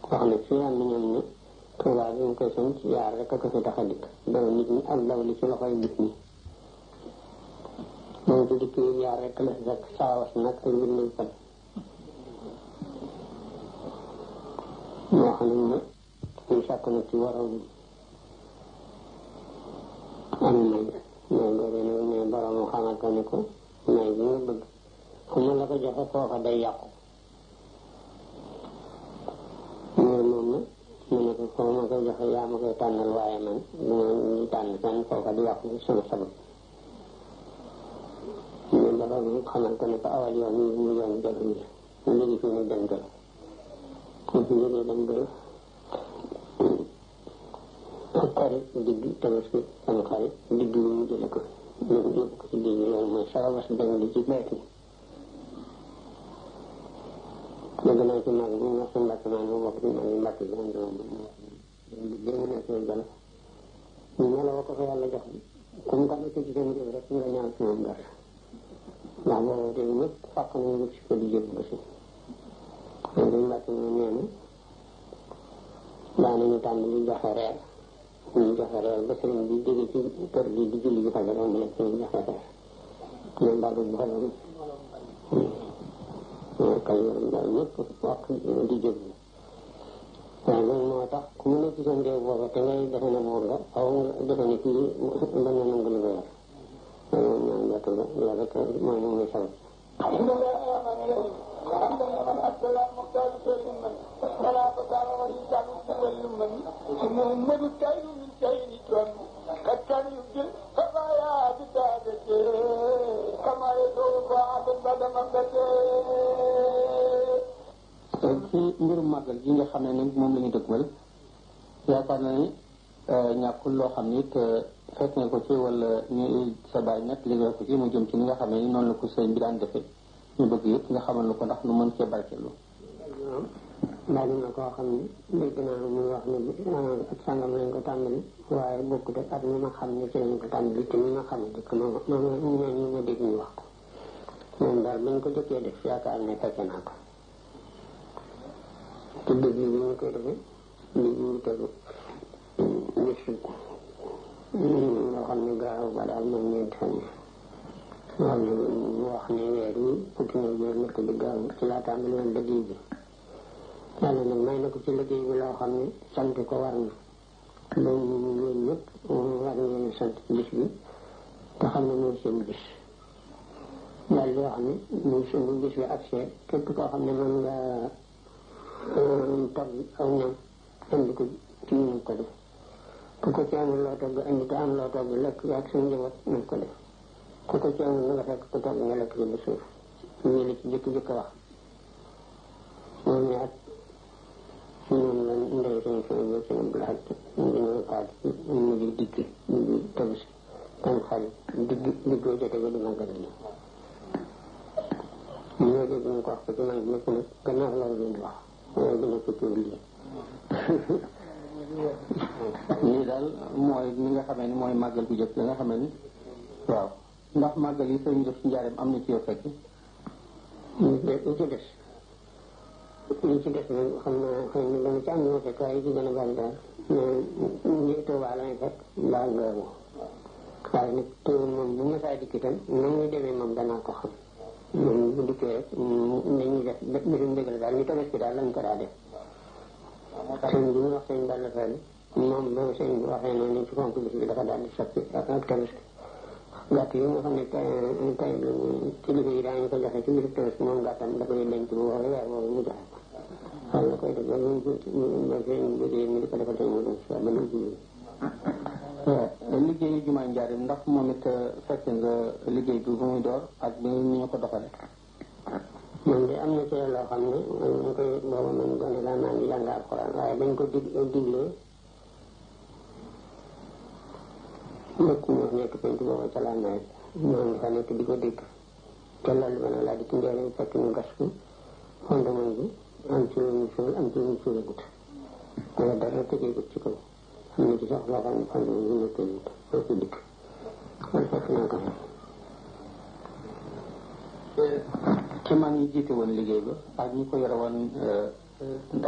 wax na ci am na ñoom ne Tuubaa bi mu koy sanc yaar rek a ko fi tax a dikk daw nit ñi ak daw li ci loxoy nit ñi moom ci dikk yi yaar rek la fi fekk saawas nag ak mbindum fan moo xam ne ñu sàkk na ci waroon am may may boobu nag ne borom xamal ko ne ko may bi nga bëgg fu mu la ko joxe foofa day yàqu mais moom nag mu ne ko foo ma koy joxe yaa ma koy tànnal waaye man du ma ñu tànn fenn foofa di yàqu sama sabab mais borom xamal ko ne ko awal yoon yi mu yoon jël yi léegi fi ne dem jël ku fi jógee dem jël xarit digg tabaski sama xarit digg yi mu jële ko yóbbu yóbbu ko ci digg loolu mooy sarabas dem di ci beet yi dégg naa ci mag bi ñu wax sa mbàkk maa mu bokk ci mag yi mbàkk bi am doom bi mu nekk jël ñu meloo ko fa yàlla jox comme ka nekk ci seen réew rek nga ñaan ci moom dara ndax boobu te ñëpp fàq nañu wut si ko di jëm ba si loolu dañ mbàkk ñu nee na daanañu tànn li joxe reer ñu joxe reer ba sëriñ bi jóge ci kër gi di julli ji fajar moom leen sëriñ joxe reer ñoom mbàkk bu xelom kay daal ñëpp wax di jóg waaye loolu moo tax ku mu nekk ci seen réew booba te ngay defe ne buur nga xaw nga defe ne kii mën na nangu li nga yor loolu ñaan jot la loolu rek mooy moom muy sabab الحمد لله السلام مختار خير من ولا بصار وليس كل من محمد كيد من كيد كرم قد كان يبدل خفايا بتابته كما يدعو بعد بعد مبته ci mbirum màggal gi nga xam ne ni moom la ñu dëgmal yaakaar na ni ñàkkul loo xam ni te fekk nga ko ci wala ñu sa baay nett li nga ko ci mu jëm ci ni nga xam ne ni noonu la ko sëñ bi daan defee ñu bëgg yëpp nga xamal na ko ndax nu mën cee barkeelu bari na koo xam ne dégg naa muy wax ne ak sàngam lañ ko tàmbali waaye bokkut ak at mi ma xam ne ci lañ ko tàmbali te mi ma xam ne dëkk ma ma ñoo ñu ma dégg ñu wax ko moom daal bañ ko jëkkee def yaakaar ne fekke naa ko te dëgg bi ñu koy defee li ñu tegu bis loo xam ne gaaw ba daal moom ñeenti fan yi xam ne mu wax ne weer yi fukki na weer nekk di gaaw ci laa tàmbali woon liggéey bi yàlla nag may na ko ci liggéey bi loo xam ne sant ko war na loolu yéen ñëpp war ngeen sant bis bi te xam ne mooy seen bis daal di wax ne muy suñu bis bi ak see képp koo xam ne mën nga togg aw ñam indi ko ci ñu ko def ku ko ci amul loo togg indi te am loo togg lekk ak suñu njaboot nañ ko def ku ko ci amul na nga fekk ko togg nga lekk ci ba suuf ñu la ci jëkk-jëkk wax moom ne ak ñoom la ndey suñu suñu ba suñu blaat dañoo paat mu di digg digg tabis tam xarit digg diggoo jote ba di màggal gi ñoo dégg ñu ko wax ko ci man ñëpp nag gannaaw loolu leen di wax waaye dina ko tuur lii lii daal mooy ni nga xamee ni mooy màggal bu jëkk nga xamee ni waaw ndax màggal yi sëñ def ci njaareem am na ci yoo fekk li ci des li ci des nag xam naa xëy na dana ci am ñu ma fekk waaye ci gën a bari daal ñi Tuubaa lañ fekk mbaa ngaabu waaye nag teewul moom bu ma saa dikk itam na muy demee moom danaa ko xam moom bu dikkee rek dañuy def mbirum dëgg la daal ñu tabaski daal lañ ko daa def sëñ bi ñu wax sëñ Balla Fall moom ba sëñ bi waxee noonu ci fonk bis bi dafa daal di soppi ak ak tabaski gàtt yi nga xam ne tay tay kilifa yi daañu ko joxe ci biir tabaski moom gàttam da koy denc bu waxee weer boobu mu joxe ko xam la koy def ba ñu ba sëñ bi mu di ko defal tey mu doon si ba ñu liggéeyu jumaa njaareem ndax moom it fekk nga liggéey bi bu muy door ak bi ni ñu ko doxale man de am na ci loo xam ne man ñu koy booba man gone laa maa ngi jàng alxuraan waaye bañ ko dig diglee nekk ñu nekk penc booba ca laa nawet maa ngi fa nekk di ko dégg te loolu ba nag laa di ci njëriñ fekk ñu gas ko fondement bi am ci lu ñu suul am ci lu ñu suulagut wala dara tëjeegut ci kaw am na ci sax loo xam ne fondement bi nekk wut foo ko dikk loolu fekk naa ko fa ci man ñi jiite woon liggéey ba ak ñi ko yore woon